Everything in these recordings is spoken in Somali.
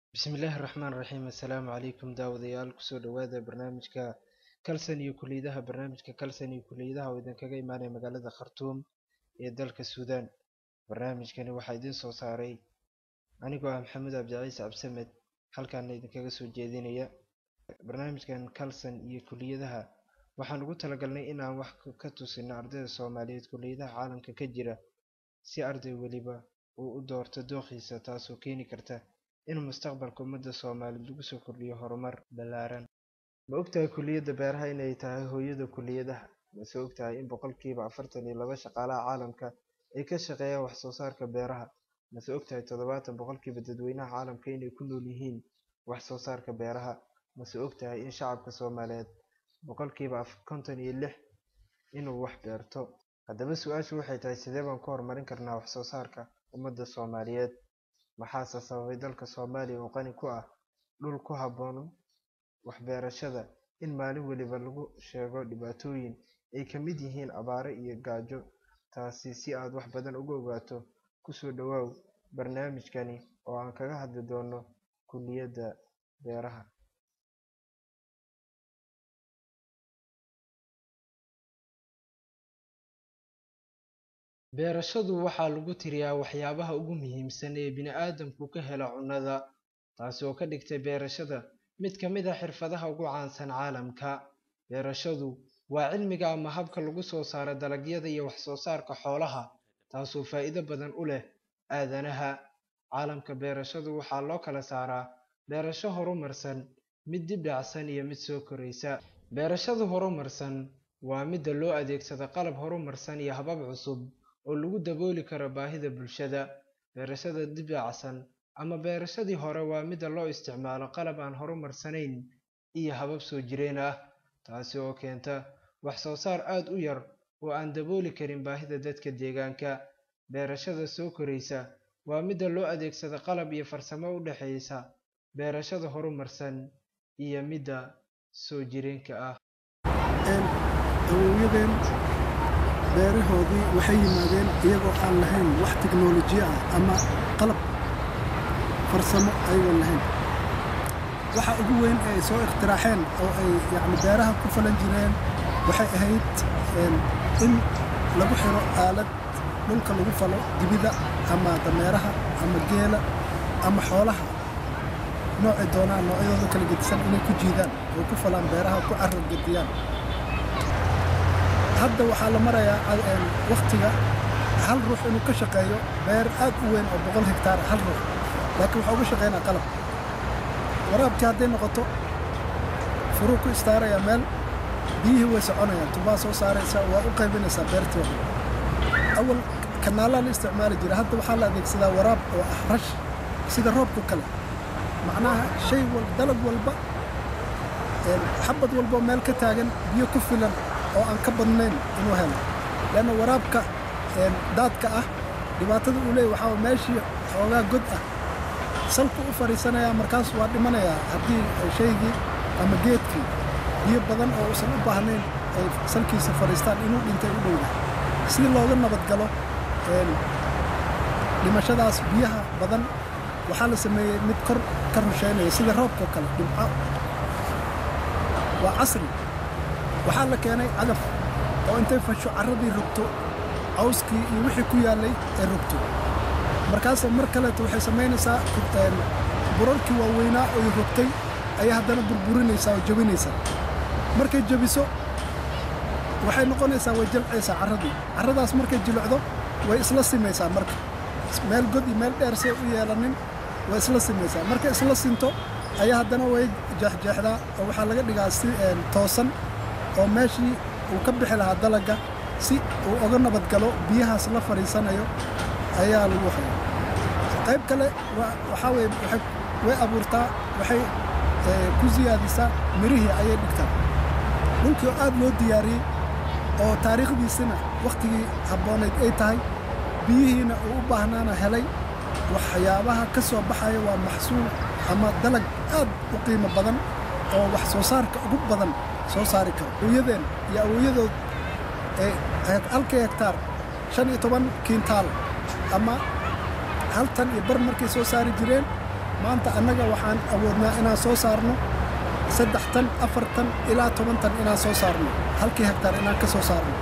bismillaahi raxmaan raxiim assalaamu calaykum daawadayaal kusoo dhowaada barnaamijka kalsan iyo kuliyadaha barnaamijka kalsan iyo kuliyadaha oo idinkaga imaanaya magaalada khartuum ee dalka suudaan barnaamijkani waxaa idiin soo saaray anigoo ah maxamed abdiciis cabsamed halkaana idinkaga soo jeedinaya barnaamijkan kalsan iyo kuliyadaha waxaan ugu talagalnay inaan wax ka tusino ardayda soomaaliyeed kuliyadaha caalamka ka jira si arday weliba uu u doorto dooqiisa taasoo keeni karta in mustaqbalka ummadda soomaaliyeed lagu soo kordhiyo horumar ballaaran ma ogtahay kuliyadda beeraha inay tahay hooyada kuliyadaha mase ogtahay in boqolkiiba afartan iyo laba shaqaalaha caalamka ay ka shaqeeyaan wax soo saarka beeraha mase ogtahay toddobaatan boqolkiiba dadweynaha caalamka inay ku nool yihiin wax soo saarka beeraha mase ogtahay in shacabka soomaaliyeed boqolkiiba konton iyo lix inuu wax beerto haddaba su-aashu waxay tahay sidee baan ku horumarin karnaa wax soo saarka ummadda soomaaliyeed maxaase sababay dalka soomaaliya oo qani ku ah dhul ku habboon waxbeerashada in maalin weliba lagu sheego dhibaatooyin ay ka mid yihiin abaare iyo gaajo taasi si aad wax badan uga ogaato kusoo dhowaaw barnaamijkani oo aan kaga hadli doono kuliyadda beeraha beerashadu waxaa lagu tiriyaa waxyaabaha ugu muhiimsan ee bini-aadamku ka helo cunnada taasi oo ka dhigtay beerashada mid ka mid a xirfadaha ugu caansan caalamka beerashadu waa cilmiga ama habka lagu soo saaro dalagyada iyo wax soo saarka xoolaha taasoo faa'iido badan u leh aadanaha caalamka beerashadu waxaa loo kala saaraa beerasho horumarsan mid dib dhacsan iyo mid soo koraysa beerashadu horumarsan waa midda loo adeegsado qalab horumarsan iyo habab cusub oo lagu dabooli karo baahida bulshada beerashada dibdhacsan ama beerashadii hore waa midda loo isticmaalo qalab aan horumarsanayn iyo habab soo jireen ah taasi oo keenta wax soo saar aad u yar oo aan dabooli karin baahida dadka deegaanka beerashada soo koraysa waa midda loo adeegsado qalab iyo farsamo u dhexaysa beerashada horumarsan iyo midda soo jireenka ah awowyadeen beerahoodii waxay yimaadeen iyagoo aan lahayn wax teknolojiya ah ama qalab farsamo ayagoon lahayn waxa ugu weyn ee ay soo ikhtiraaceen oo ay yacni beeraha ku falan jireen waxay ahayd in lagu xiro aalad dhulka lagu falo dibida ama dameeraha ama geela ama xoolaha noocay doonaan noocyadooda kala gedisan inay ku jiidaan oo ku falaan beeraha ku carar gediyaan hadda waxaa la marayaa wakhtiga hal ruux inuu ka shaqeeyo beer aad u weyn oo boqol hektaar hal ruux laakiin waxaa uga shaqeynaa qalab waraabkii hadday noqoto furuu ku istaarayaa meel biyihii way soconayaan tubaa soo saaraysaa waa u qaybinaysaa beertii oo awal kanaalaa la isticmaali jira hadda waxaa la adeegsadaa waraab oo ah rash sida roobku kale macnaha shay wal dalag walba xabad walboo meel ka taagan biyo ku filan oo aan ka badnayn inuu helo leanna waraabka daadka ah dhibaatada uu leeyay waxaa meeshii xoogaa god ah salku u fadhiisanayaa markaas waa dhimanayaa haddii shaygii ama geedkii biyo badan oo uusan u baahnayn ay salkiisa fadhiistaan inuu dhintay u dhowda si looga nabadgalo dhimashadaas biyaha badan waxaa la sameeyey mid kor ka rusheynaya sida roobkao kale dhimco waa casri waxaa la keenay cagaf oo intay fasho carradii rogto cawskii iyo wixii ku yaallay ay rogto markaase mar kaleeto waxay samaynaysaa burarkii waaweynaa oy rogtay ayay haddana burburinaysaa oo jebinaysaa markay jebiso waxay noqonaysaa way jalcaysaa carradii carradaas markay jilicdo way isla simaysaa marka meel god iyo meel dheer say u yeelanin way isla simaysaa markay isla sinto ayaa haddana way jeexjeexdaa oo waxaa laga dhigaa si toosan oo meeshii uu ka bixi lahaa dalagga si uu oga nabadgalo biyahaas la fadhiisanayo ayaa lagu haya qayb kale waxaa weye way abuurtaa waxay ku siyaadisaa mirihii ayay dhigtaa dhulkii oo aad loo diyaariyey oo taariikhdiisina wakhtigii habboonayd ay tahay biyihiina uu u baahnaana helay waxyaabaha ka soo baxaya waa maxsuul ama dalag aad u qiimo badan oo wax soo saarka ugu badan soo saari karo awowyadeen iyo awooyadood ee halkii hektaar shan iyo toban kiintaal ama hal tan iyo bar markay soo saari jireen maanta annaga waxaan awoodnaa inaan soo saarno saddex tan afar tan ilaa toban tan inaan soo saarno halkii hektaar inaan ka soo saarno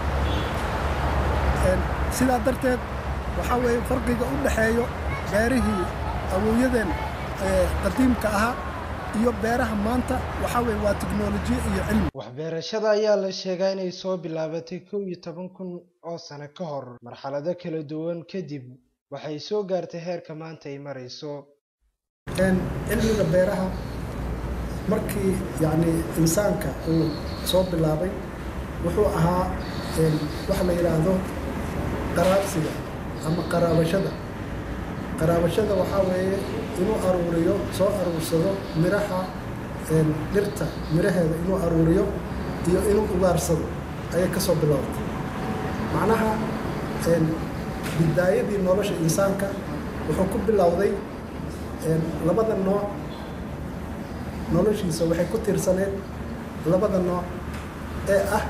sidaa darteed waxaa weeye farqiga u dhexeeyo beerihii awowyadeen qadiimka ahaa iyo beeraha maanta waxaa weeye waa tiknolojiya iyo cilmi waxbeerashada ayaa la sheegaa inay soo bilaabatay kow iyo toban kun oo sano ka hor marxalado kala duwan kadib waxay soo gaartay heerka maanta ay marayso cilmiga beeraha markii yacni insaanka uu soo bilaabay wuxuu ahaa waxa la yidhaahdo qaraabsiga ama qaraabashada qaraabashada waxaa weeye inuu aruuriyo soo aruursado miraha dhirta miraheeda inuu aruuriyo iyo inuu ugaarsado ayay ka soo bilowday macnaha bidaayadii nolosha insaanka wuxuu ku bilowday labada nooc noloshiisa waxay ku tiirsaneed labada nooc ee ah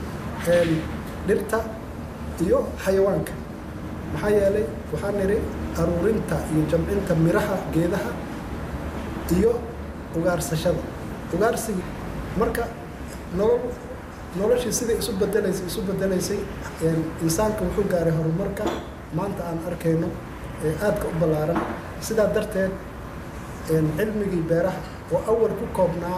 dhirta iyo xayawaanka maxaa yeelay waxaan nidhi aruurinta iyo jamcinta miraha geedaha iyo ugaarsashada ugaarsigii marka nolol noloshii siday isu bedelaysay isu bedelaysay insaanka wuxuu gaaray horumarka maanta aan arkayno ee aadka u ballaaran sidaa darteed cilmigii beeraha oo awal ku koobnaa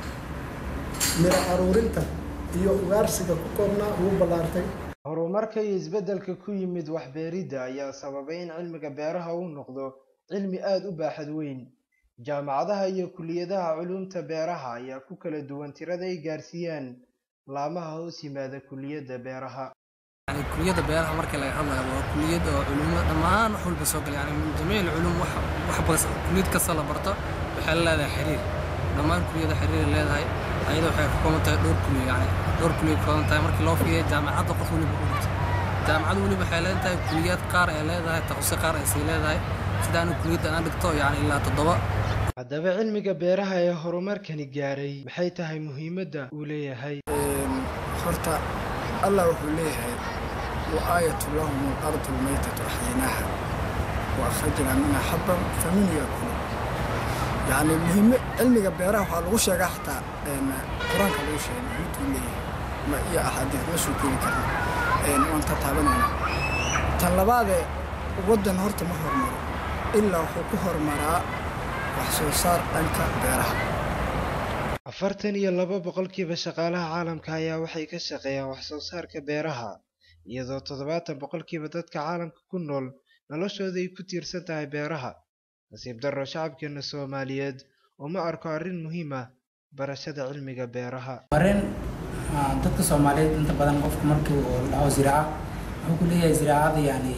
miro aruurinta iyo ugaarsiga ku koobnaa wuu ballaartay horumarka iyo isbeddelka ku yimid waxbeeridda ayaa sababay in cilmiga beeraha uu noqdo cilmi aada u baaxad weyn jaamacadaha iyo kuliyadaha culuumta beeraha ayaa ku kala duwan tirada ay gaarsiiyaan laamaha hoos yimaada kuliyadda beeraha يعني كلية بيرها مركز اللي هلا وكلية علوم دمان وحول بسوق يعني من جميع العلوم وح وح بس كلية كسلة برتا بحال هذا حرير دمان كلية حرير اللي هاي أيضا وحي حكومة دور كلية يعني دور كلية كون تاي مركز لو في جامعات وقف ولي بقولت جامعات ولي بحال هذا كليات قار اللي هاي تخصص قار إسي اللي هاي سدان كلية أنا دكتور يعني إلا تضبط haddaba cilmiga beeraha ee horumarkani gaaray maxay tahay muhiimadda uu leeyahay horta allah wuxuu leeyahay وآية لهم الأرض الميتة أحييناها وأخرجنا منها حبا فمن يأكل يعني مهم علمي بيرها waxaa lagu sheegaa xataa qur-aanka lagu sheegay muhiimadu leeyahay ma iyo axaadiis ma soo keeni karna waan ka taabanayna tan labaadee waddan horta ma hormaro ilaa wuxuu ku horumaraa wax soo saar dhanka beeraha afartan iyo laba boqolkiiba shaqaalaha caalamka ayaa waxay ka shaqeeyaan wax soo saarka beeraha iyadoo toddobaatan boqolkiiba dadka caalamka ku nool noloshooda ay ku tiirsan tahay beeraha nasiib darro shacabkeena soomaaliyeed uma arko arrin muhiim ah barashada cilmiga beeraha arrin dadka soomaaliyeed inta badan qofka markii uu dhaho ziraaca wuxuu ku leeyahay ziraacada yani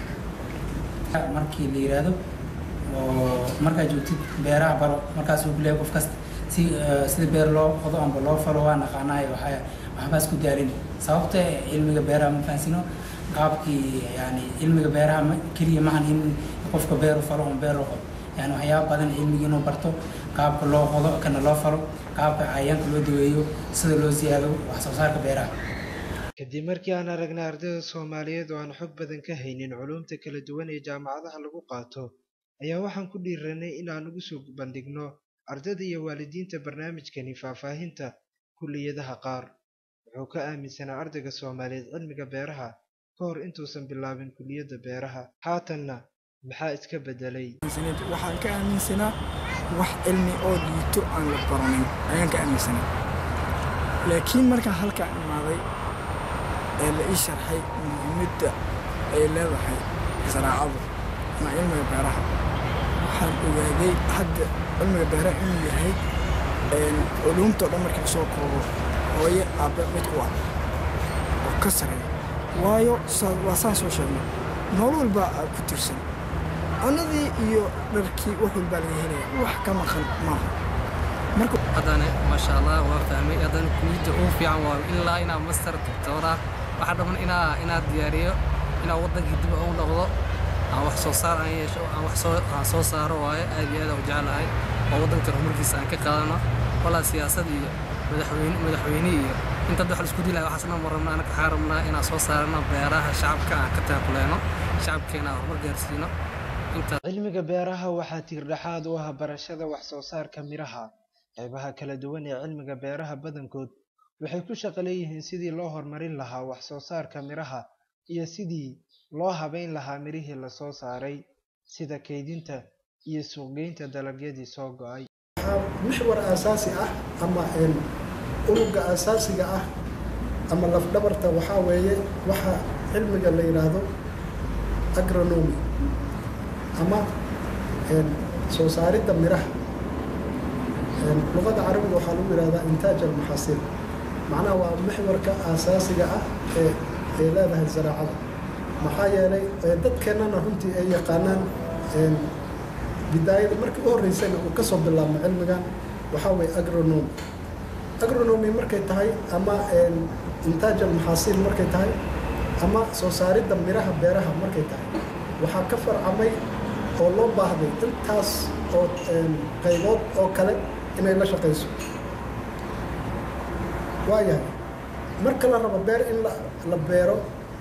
markii la yidhaahdo oo markaa joogtid beeraha baro markaas uu ku leeyahay qof kasta si sida beer loo qodo amba loo falo waa naqaanaay waxaa waxbaas ku daalin sababta cilmiga beeraha ma fahansino qaabkii yani cilmiga beeraha keliya maahan in qofka beeru falo on beer qodo yani waxyaaba badan cilmiga inuu barto qaabka loo qodo kana loo falo qaabka cayayaanka loo daweeyo sida loo siyaado wax soo saarka beeraha kadib markii aan aragnay ardayda soomaaliyeed oo aan xog badan ka haynin culuumta kala duwan ee jaamacadaha lagu qaato ayaa waxaan ku dhiiranay inaan ugu soo bandhigno ardayda iyo waalidiinta barnaamijkani faahfaahinta kulliyadaha qaar wuxuu ka aaminsanaa ardayga soomaaliyeed cilmiga beeraha ka hor intuusan bilaabin kulliyadda beeraha haatanna maxaa iska beddelay waxaan ka aaminsanaa wax cilmi oo liito aan la baranin ayaan ka aaminsanaa laakiin markaan halkaa imaaday ee la ii sharxay muhiimadda ay leedahay zaraacadu ama cilmiga beeraha waxaan ogaaday hadda cilmiga beeraha inuu yahay culuumta o dhan markii lasoo koobo hooye aabbe mid ku ah oo ka sareeya waayo waa saan soo sheegnay nool walbaa aa ku tirsan cunadii iyo dharkii wax walbaa laga helaya wax ka maqan maaha marka haddana maasha allah waa fahmay haddana kuliyadda ugu fiican waa ilaa inaa master doctora waxaa dhamman inaa inaa diyaariyo inaa waddankii dib ugu noqdo aan wax soo saar aan yeesho aan wax soo aan soo saaro waaye aad iyo aad aan u jeclahay oo waddanka horumarkiisa aan ka qaadano walaa siyaasad iyo madaxweyne madaxweyne iyo inta wax isku dilaya waxaasna ma rabnaa anaga waxaan rabnaa inaan soo saarano beeraha shacabka aan ka taakuleeno shacabkeena aan horumar gaarsiino intaas cilmiga beeraha waxaa tiirdhexaad u ah barashada wax soo saarka miraha qaybaha kala duwan ee cilmiga beeraha badankood waxay ku shaqo leeyihiin sidii loo horumarin lahaa wax soo saarka miraha iyo sidii loo habeyn lahaa mirihii lasoo saaray sida kaydinta iyo suuqgeynta dalagyadii soo go'ay waxaa mixwar aasaasi ah ama een, unugga aasaasiga ah ama lafdhabarta waxaa weeye waxa cilmiga la yidhaahdo agronomy ama een, soo saaridda miraha Een, luqada carabiga waxaa lagu yidhahdaa intaaj almaxaasiil macnaha waa mixwarka aasaasiga ah ee ay leedahay zaraacada maxaa yeelay ee, dadkeennana runtii ay yaqaanaan een, bidaayada markii u horreysayna uu ka soo bilaabmo cilmigan waxaa weeye agronomy agronomy markay tahay ama een, intaaj almaxaasiil markay tahay ama soo saaridda miraha beeraha markay tahay waxaa ka farcamay oo loo baahday intaas oo een, qaybood oo kale inay la shaqayso waayahay marka la rabo beer in la, la beero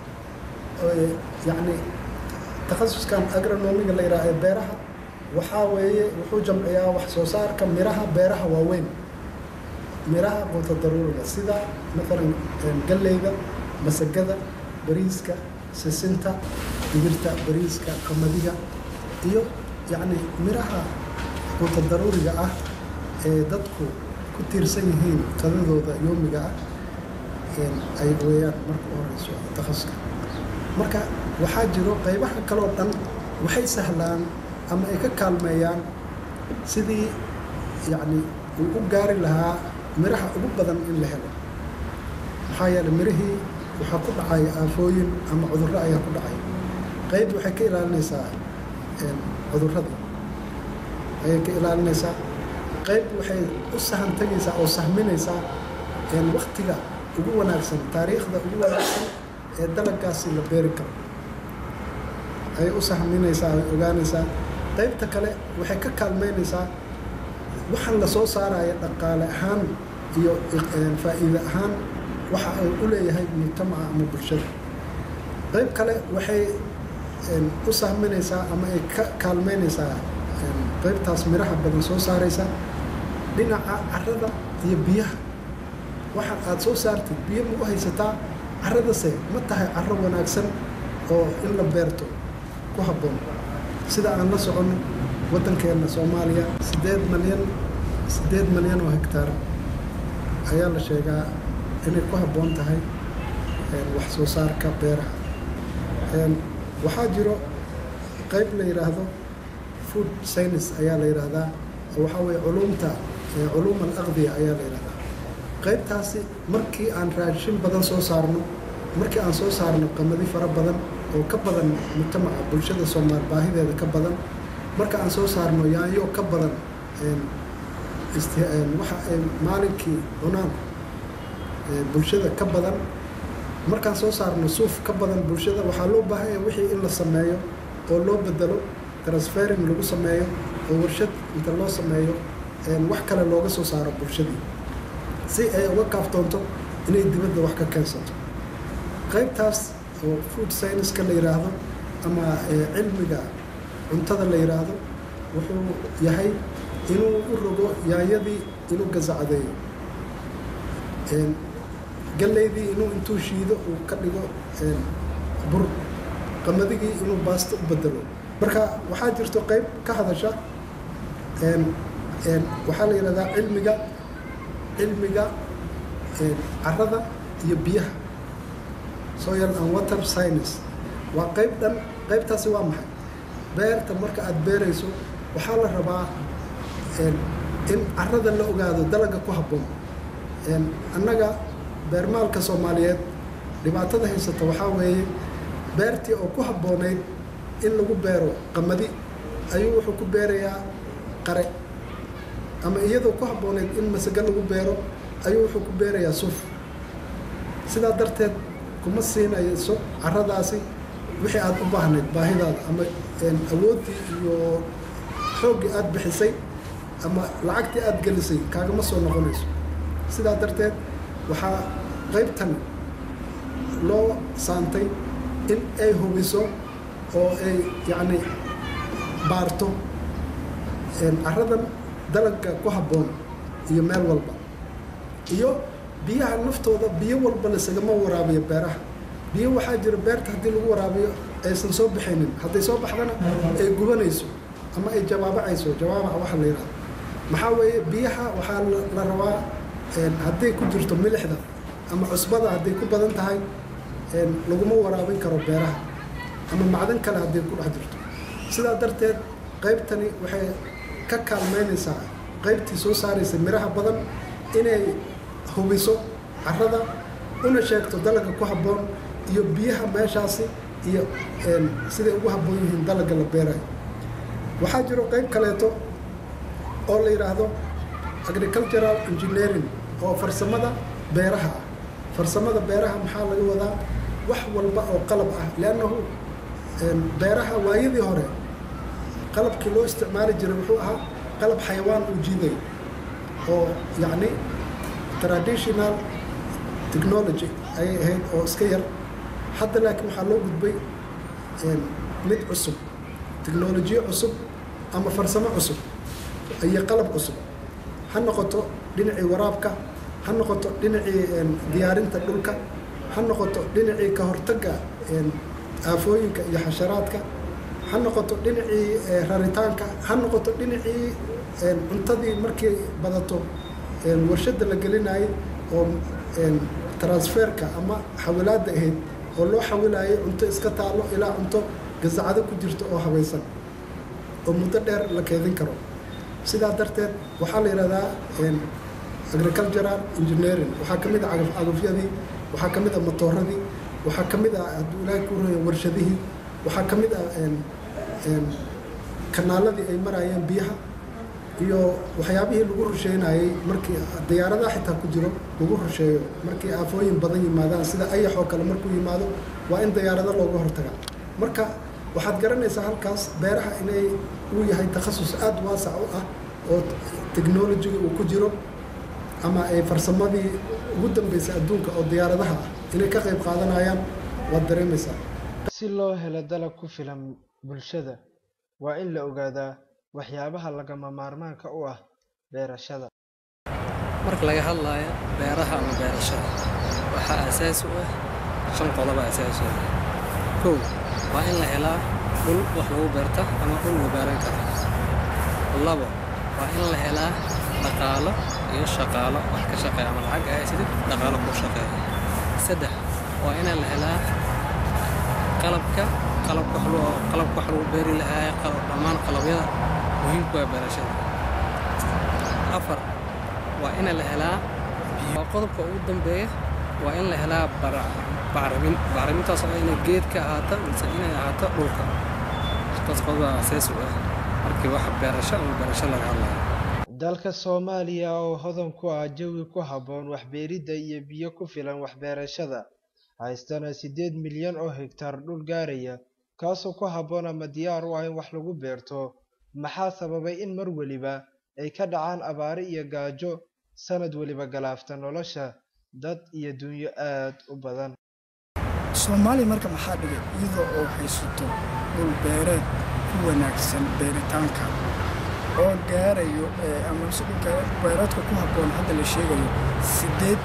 oo, yacni takhasuskan agronomiga la yidhaha ee beeraha waxaa weeye wuxuu jamciyaa wax soo saarka miraha beeraha waaweyn miraha quuta daruuriga sida maalan een, galleyda masagada bariiska sisinta digirta bariiska qamadiga iyo yacni miraha quuta daruuriga ah ee dadku ku tiirsan yihiin qadadooda yoomiga ah een, ay weeyaan marka u horeyso takhasuska marka waxaa jiro qaybaha kaloo dhan waxay sahlaan ama ay ka kaalmeeyaan sidii yacni uu u gaari lahaa miraha ugu badan in la helo maxaa yeelay mirihii waxaa ku dhacaya aafooyin ama cudurro ayaa ku dhacaya qayb waxay ka ilaalinaysaa een, cudurrada ayay ka ilaalinaysaa qayb waxay u sahan tegaysaa oo sahminaysaa een, waktiga ugu wanaagsan taariikhda ugu wanaagsan ee dalagaasi la beeri karo ayay u sahminaysaa ay ogaanaysaa qaybta kale waxay ka kaalmeynaysaa waxaan la soo saaraya dhaqaale ahaan iyo een, faa'iide ahaan waxa ay u leeyahay mujtamaca ama bulshada qayb kale waxay een, u sahminaysaa ama ay ka kaalmeynaysaa een, qaybtaas miraha badan soo saaraysa dhinaca carrada iyo biyaha waxa aad soo saartid biyo ma u haysataa carradase ma tahay carro wanaagsan oo in la beerto ku habboon sida aan la soconno waddankeenna soomaaliya siddeed malyan siddeed malyan oo hektaar ayaa la sheegaa inay ku habboon tahay een, wax soo saarka beeraha Een, waxaa jiro qayb la yidhaahdo food science ayaa la yidhaahdaa oo waxaa weeye culumta ee culuum alaqdiya ayaa la yidhahdaa qaybtaasi markii aan raashin badan soo saarno markii aan soo saarno qamadi fara badan oo ka badan mujtamaca bulshada soomaal baahideeda ka badan marka aan soo saarno yaanyo ka badan een, isti- een, waxa ay maalinkii cunaan ee, bulshada ka badan markaan soo saarno suuf ka badan bulshada waxaa loo baahan yahay wixii in la sameeyo oo loo bedelo transfering lagu sameeyo oo warshad inta loo sameeyo een, wax kale looga soo saaro bulshadii si ay uga kaaftoonto inay dibadda wax ka keensato qaybtaas oo food science-ka la yidhaahdo ama ee, cilmiga cuntada la yidhaahdo wuxuu yahay inuu u rogo yaanyadii inuu gasacadeeyo Een, galleydii inuu intuu shiido uu ka dhigo een, bur qamadigi inuu baasto u bedelo marka waxaa jirto qayb ka hadasha een, een, waxaa la yidhahdaa cilmiga cilmiga een, carrada iyo biyaha soil and water science waa qayb dhan qaybtaasi waa maxay beerta marka aad beerayso waxaa la rabaa een, in carrada la ogaado dalaga ku habboon Een, annaga beermaalka soomaaliyeed dhibaatada haysata waxaa weeye beertii oo ku habboonayd in lagu beero qamadi ayuu wuxuu ku beerayaa qare ama iyadoo ku habboonayd in masago lagu beero ayuu wuxuu ku beerayaa suuf sidaa darteed kuma siinayso carradaasi wixii aad u baahnayd baahidaada ama een, awooddii iyo xooggii aad bixisay ama lacagtii aad gelisay kaagama soo noqonayso sidaa darteed waxaa qaybtan loo saantay in ay hubiso oo ay yacni baarto caradan dalagga ku habboon iyo meel walba iyo biyaha naftooda biyo walba lasagama waraabiyo beeraha biyo waxaa jira beerta haddii lagu waraabiyo aysan soo baxaynin hadday soo baxdana ay gubanayso ama ay jawaabacayso jawaabaca waxa la yidhahdo maxaa weeye biyaha waxaa la rabaa hadday ku jirto milixda ama cusbada hadday ku badan tahay laguma waraabin karo beeraha ama macdan kale hadday ku dhex jirto sidaa darteed qaybtani waxay ka kaalmeynaysaa qaybtii soo saaraysa miraha badan inay hubiso carrada una sheegto dalagga ku habboon iyo biyaha meeshaasi iyo siday ugu habboon yihiin dalagga la beerayo waxaa jiro qayb kaleeto oo la yidhaahdo agricultural engineering oo farsamada beeraha ah farsamada beeraha maxaa laga wadaa wax walba oo qalab ah liannahu beeraha waayadii hore qalabkii loo isticmaali jiray wuxuu ahaa qalab xayawaan uu jiiday oo yacni traditional technology ayay ahayd oo iska yar hadda laakiin waxaa loo gudbay mid cusub technolojiyo cusub ama farsamo cusub iyo qalab cusub ha noqoto dhinacii waraabka ha noqoto dhinacii diyaarinta dhulka ha noqoto dhinacii ka hortagga aafooyinka iyo xasharaadka ha noqoto dhinacii raritaanka ha noqoto dhinacii cuntadii markay badato warshadda la gelinayay oo transferka ama xawilaadda ahayd oo loo xawilayay cunto iska taallo ilaa cunto gasacado ku jirto oo habaysan oo muddo dheer la keedin karo sidaa darteed waxaa la yidhahdaa agricultural engineering waxaa ka mid a cagafyadii waxaa ka mid a matooradii waxaa ka mid a hadduu ilaahay ku raya warshadihii waxaa ka mid a kanaaladii ay maraayeen biyaha iyo waxyaabihii lagu rusheynayey markii diyaaradaha xitaa ku jiro lagu rusheeyo markii aafooyin badan yimaadaan sida ayax oo kale markuu yimaado waa in diyaarado looga hortaga marka waxaad garanaysaa halkaas beeraha inay uu yahay takhasus aada waasac u ah oo technolojiga uu ku jiro ama ay farsamadii ugu dambeysay adduunka oo diyaaradaha ah inay ka qayb qaadanayaan waad dareemaysaa si loo helo dalag ku filan bulshada waa in la ogaadaa waxyaabaha lagama maarmaanka u ah beerashada marka laga hadlayo beeraha ama beerashada waxaa asaas u ah shan qodoba asaas u ah kow waa in la helaa dhul wax lagu beerta ama dhul la beeran karo labo waa in la helaa dhaqaalo iyo shaqaalo wax ka shaqeeya ama lacag ay sidid dhaqaalo ku shaqeeya saddex waa in la helaa qalabka qalabka wax lagu qalabka wax lagu beeri lahaa qalab dhammaan qalabyada muhiimku waa beerashada afar waa in la helaa waa qodobka ugu dambeeya waa in la helaa bacrimin bacrimintaas oo inay geed ka ahaato mise inay ahaato dhulka taas qodoba asaas u ah markii wax beerasho ama beerasho laga hadlayo dalka soomaaliya oo hodan ku ah jawi ku habboon waxbeeridda iyo biyo ku filan waxbeerashada haystana siddeed milyan oo hegtar dhul gaaraya kaasoo ku habboon ama diyaar u ah in wax lagu beerto maxaa sababay in mar weliba ay ka dhacaan abaare iyo gaajo sanad weliba galaafta nolosha dad iyo dunyo aad u badan soomaaliya marka maxaa dhigay iyadoo oo haysato dhul beereed ku wanaagsan beeritaanka oo gaarayo ama si dhulka beereedka ku habboon hadda la sheegayo sideed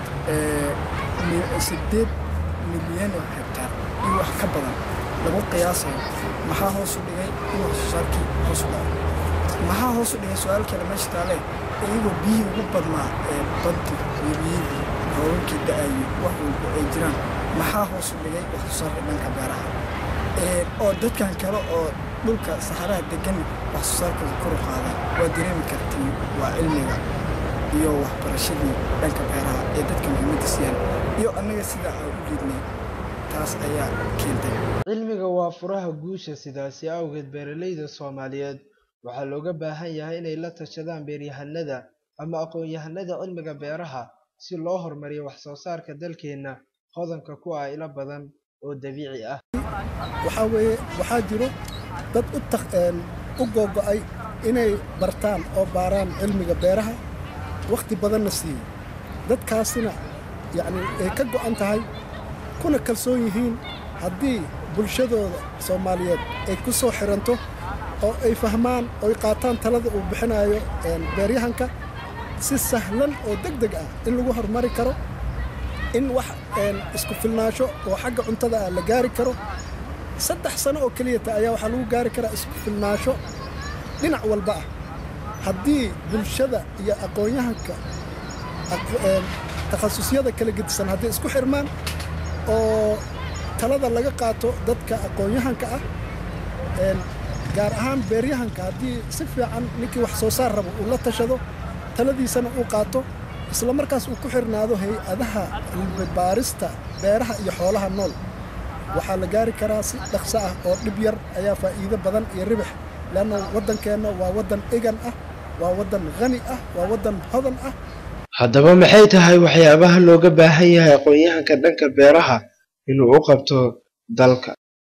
sideed milyan oo hektar iyo wax ka badan lagu qiyaasayo maxaa hoos u dhigay in wax soo saarkii hoos u dhacay maxaa hoos u dhigay su-aal kale meesha taale iyagoo biyihii ugu badnaa ee baddi webiyadii roobabkii da-ayay wax walba ay jiraan maxaa hoos u dhigay wax soo saarka dhanka beeraha oo dadkan kale oo dhulka saxaraha degan wax soo saarkooda kor u qaada waa dareemi kartiin waa cilmiga iyo waxbarashadii dhanka beeraha ee dadka muhiimadda siiyaan iyo annaga sida aan u jeednay taas ayaa keentay cilmiga waa furaha guusha sidaasi awgeed beeralayda soomaaliyeed waxaa looga baahan yahay inay la tashadaan beeryahanada ama aqoon-yahanada cilmiga beeraha si loo horumariyo wax soo saarka dalkeenna hodanka ku ah ilo badan oo dabiici ah waxaa weeye waxaa jiro dad u tak u googo'ay inay bartaan oo baaraan cilmiga beeraha wakhti badanna siiyey dadkaasina yacni ay ka go'an tahay kuna kalsoon yihiin haddii bulshadooda soomaaliyeed ay ku soo xiranto oo ay fahmaan oy qaataan talada uu bixinayo beeryahanka si sahlan oo deg deg ah in lagu horumari karo in wax isku filnaasho oo xagga cuntada ah la gaari karo saddex sano oo keliyata ayaa waxaa lagu gaari karaa isku filnaasho dhinac walba ah haddii bulshada iyo aqoon-yahanka takhasusyada kala gedisan hadday isku xirmaan oo talada laga qaato dadka aqoon-yahanka ah gaar ahaan beeryahanka haddii si fiican ninkii wax soo saar rabo uu la tashado taladiisana uu qaato isla markaas uu ku xirnaado hay-adaha cilmibaarista beeraha iyo xoolaha nool waxaa la gaari karaa si dhaqso ah oo dhib yar ayaa faa'iido badan iyo ribix leanna waddankeenna waa waddan egan ah waa waddan khani ah waa waddan hodan ah haddaba maxay tahay waxyaabaha looga baahan yahay aqoon-yahanka dhanka beeraha inuu u qabto dalka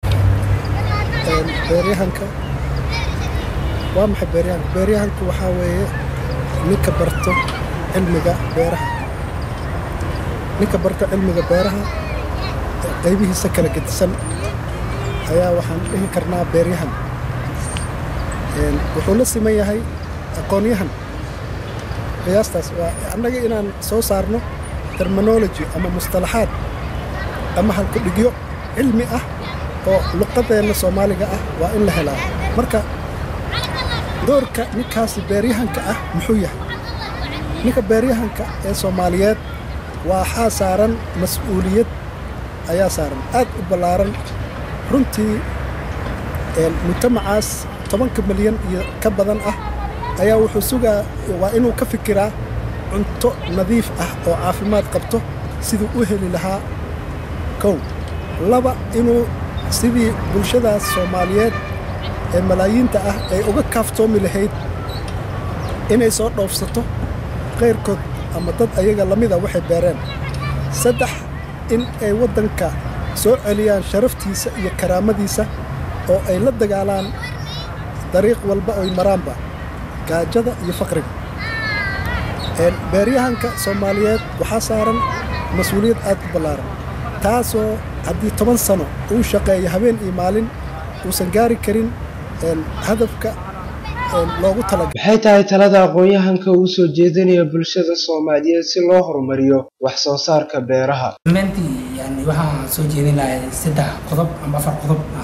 beeryahanka waa maxay beeryahanka beeryahanku waxaa weeye ninka barto cilmiga beeraha ninka barto cilmiga beeraha qaybihiisa kala gedisan ayaa waxaan dhihi karnaa beeryahan wuxuu la siman yahay aqoonyahan qiyaastaas waa annaga inaan soo saarno terminology ama mustalaxaad ama halkudhigyo cilmi ah oo luqadeenna soomaaliga ah waa in la helaa marka doorka ninkaasi beeryahanka ah muxuu yahay ninka beeryahanka ee soomaaliyeed waxaa saaran mas-uuliyad ayaa saaran aad u ballaaran runtii mujtamacaas tobanka milyan iyo ka badan ah ayaa wuxuu sugaa waa inuu ka fikiraa cunto nadiif ah oo caafimaad qabto siduu u heli lahaa kow laba inuu sidii bulshadaas soomaaliyeed ee malaayiinta ah ay uga kaaftoomi lahayd inay soo dhoofsato qayrkood ama dad ayaga lamida waxay beereen saddex in ay waddanka soo celiyaan sharaftiisa iyo karaamadiisa oo ay la dagaalaan dariiq walba oy maraanba gaajada iyo faqriga beeryahanka soomaaliyeed waxaa saaran mas-uuliyad aad u ballaaran taasoo haddii toban sano uu shaqeeyo habeen iyo maalin uusan gaari karin hadafka loogu talagalay maxay tahay talada aqoon-yahanka uu soo jeedinaya bulshada soomaaliyeed si loo horumariyo wax soo saarka beeraha rumaantii yani waxaan soo jeedin lahay saddex qodob ama afar qodob ah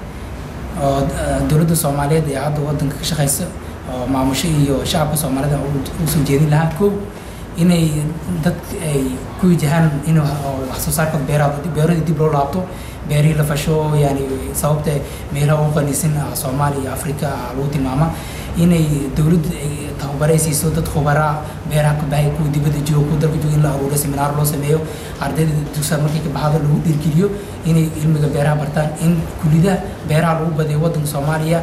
oo dowladda soomaaliyeed ee hadda waddanka ka shaqaysa oo maamusho iyo shacabka soomaalida u soo jeedin lahaa kow inay dadka ay ku wajahaan in wax soo saarka beeraha beeradii dib loo laabto beerihii la fasho yani sababta meelaha ugu qaniisan soomaaliya iyo afrika lagu tilmaama inay dowladda ay tababaray siiso dad khubaraa beeraha ka baxay kuwa dibadda jooga kuwa dalka jooga in la aruuro seminaar loo sameeyo ardayda dugsiga markay ka baxdo lagu dhiirgeliyo inay cilmiga beeraha bartaan in kulidaha beeraha lagu badiyo waddanka soomaaliya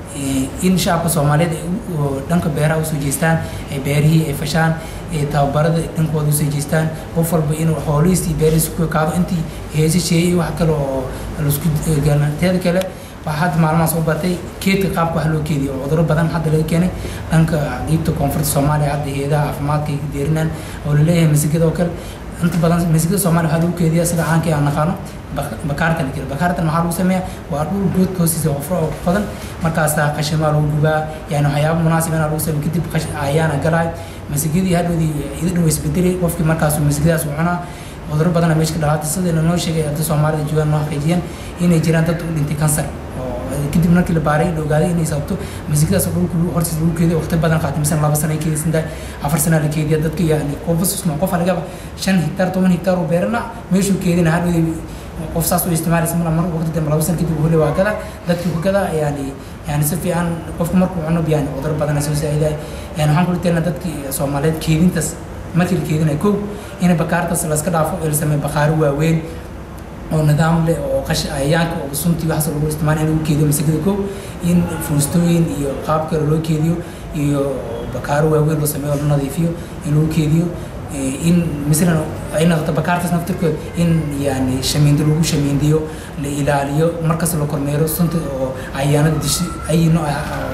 in shacabka soomaaliyeed dhanka beeraha usoo jeestaan ay beerihii ay fashaan tababarada dhankooda usoo jeestaan qof walba inuu xoolihiisii beerihiisa ku ekaado intii heesa sheeyay wax kale oo laisku teeda kale waxaa hadda maalmahaas u batay keedka qaabka wax loo keediyo oo cudurro badan hadda laga keenay dhanka qiibta koonfurta soomaaliya hadda heedaha caafimaadka ay deerinaan oo laleeyahay masigada oo kale inta badan masigada soomaaliya waxaa lagu keediyaa sida caankii aan naqaano bakaartan la jira bakaartan maxaa lagu sameeyaa waa dhul goodka hoostiisa qofro oo qodan markaasaa qashimaa lagu gubaa yani waxyaaba munaasib inaa lagu sameeyo kadib ayaana galaay masigadii hadhoodii ida dhow isbedelay qofkii markaasuu masigadaas u cunaa cudurro badana meesha ka dhalaatay sidayna noo sheegay hadda soomaalida joogaan noo xaqiijiyeen inay jiraan dad u dhintay kansar kadib markii la baaray la ogaaday inay sababto masigadaas dhulka hortiisa lagu keediyo waqti badan qaatay misan laba sana ay keedaysan tahay afar sana la keediya dadka yani qofasma qof lagaba shan hektaar toban hektaar oo beerana meeshuu keedina hadhoodii qof saas u isticmaalaysa mar mar waqti dambe laba sana kadib hole waa gada dadkii ku gada yani yani si fiican qofku markuu cuno yani cudurro badana soo saa'idaay yani waxaan kula talina dadkii soomaaliyeed keedintaas markii la keedinayo kow in bakaartaas laska dhaafo ee la sameeyo bakaaro waaweyn oo nidaam leh oo qash ayaanka oo suntii waxaas lagu isticmaala in lagu keediyo masagada kow in fuustooyin iyo qaab kale loo keediyo iyo bakaaro waaweyn loo sameeyo oo la nadiifiyo in lagu keediyo in masalan ay noqoto bakaartaas naftirkood in yani shamiindo lagu shamiindiyo la ilaaliyo markas la kormeero sunta oo cayaanada dishi ay nooc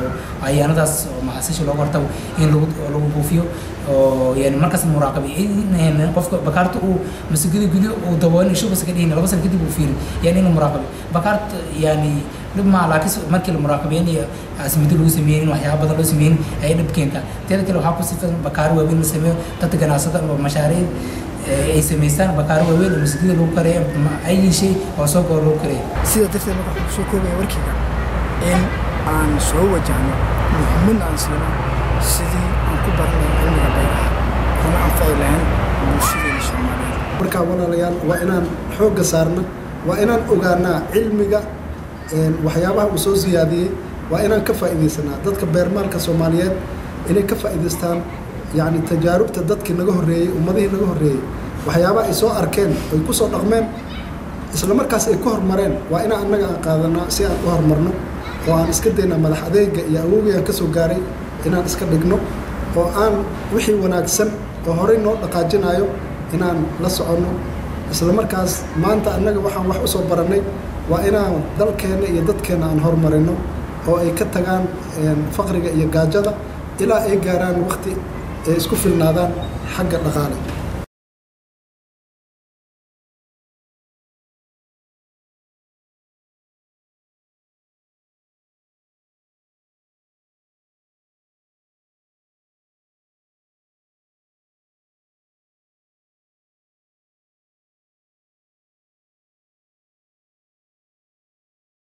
cayaanadaas oo maxasisha looga hortago in lagu lagu buufiyo oo yani markaas muraaqabi in qofka bakaarta uu masigada gudiyo uu daboolin shubas ka dhihin laba sano kadib uu fiirin yani in muraaqabi bakaarta yani dhib maa laakiin markii la muraaqabeyn iyo asmido lagu sameynin waxyaaba badan loo sameynin ay dhib keentaa teeda kale waxaa ku sifan bakaaro waaweyn la sameeyo dadka ganacsada oo mashaariic ay samaystaan bakaaro waaweyn oo masigada lagu kareeyo ay shay oo soo goor lagu kareeyo sida darteed marka waxaan kusoo koobaya warkayga in aan soo wajahno muhiimad aan siino sidii aan ku baran lahayn cilmiga beeraha kuna anfaci lahayn bulshadeena soomaaliyeed markaa walaalayaal waa inaan xoogga saarna waa inaan ogaanaa cilmiga waxyaabaha uu soo siyaadiyey waa inaan ka faa'iidaysanaa dadka beermaalka soomaaliyeed inay ka faa'iidaystaan yacni tajaarubta dadkii naga horreeyey ummadihii naga horreeyey waxyaabaha ay soo arkeen ay ku soo dhaqmeen isla markaas ay ku hormareen waa inaan annaga aan qaadanaa si aan u horumarno oo aan iska daynaa madax adeega iyo awowgii aan ka soo gaaray inaan iska dhigno oo aan wixii wanaagsan oo horey noo dhaqaajinayo inaan la soconno isla markaas maanta annaga waxaan wax u soo barannay waa inaan dalkeenna iyo dadkeenna aan horumarino oo ay ka tagaan faqriga iyo gaajada ilaa ay gaaraan waqti ay isku filnaadaan xagga dhaqaale